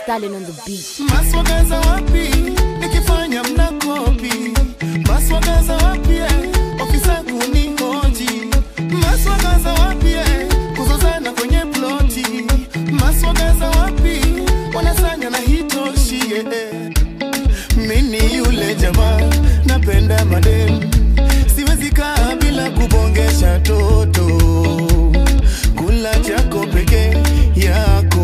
Stalin on the beat. maswagaza wapi nikifanya mnakopi maswagaza wapi eh, ofisa kunihoji maswagaza wapi eh, kuzozana kwenye ploti maswagaza wapi wanasanya na hitoshi eh. mini yule jamaa napenda madem siwezi kaa bila kubongesha toto kula chako peke yako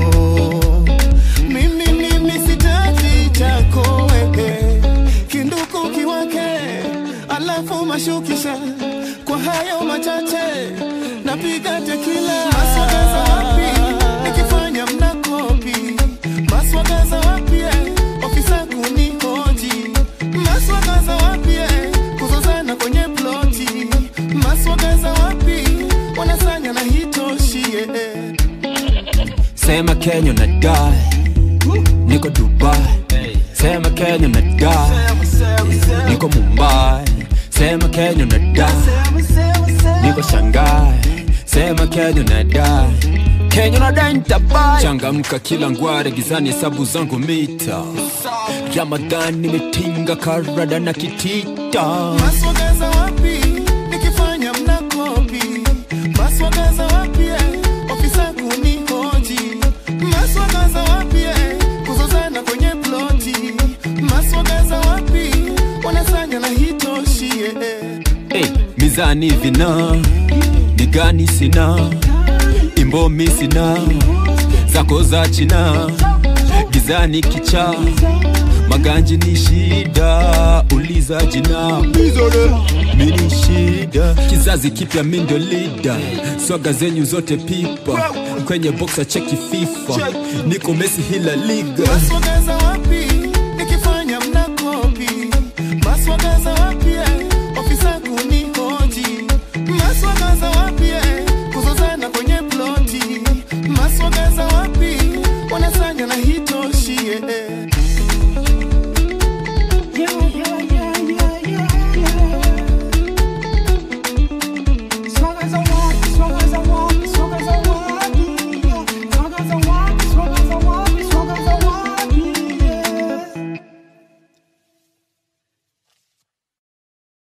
mimi mimi sitaki chako wewe kinduku kiwake alafu mashukisha kwa hayo machache napiga tekila maswagaza wapi nikifanya mnakopi maswagaza wapi eh, ofisa kunihoji maswagaza wapi eh, kuzozana kwenye ploti maswagaza wapi wanasanya na hitoshi eh. Sema Kenya na die Niko Dubai Sema Kenya na die Niko Mumbai Sema Kenya na die Niko Shanghai Sema Kenya na die Kenya na die nitabai Changamka kila ngware gizani hesabu zangu mita Ramadhan nimetinga karada na kitita maswagaza wapi nikifanya mnakopi maswagaza wapi eh, ofisa kunihoji maswagaza wapi eh, kuzozana kwenye ploti maswagaza wapi wanasanya na hitoshi eh. hey, mizani vina ni gani sina imbomi sina zako za china gizani kicha maganji ni shida uliza jina mini shida kizazi kipya mindo lida swaga zenyu zote pipa kwenye boxa cheki fifa niko mesi hila liga maswagaza wapi nikifanya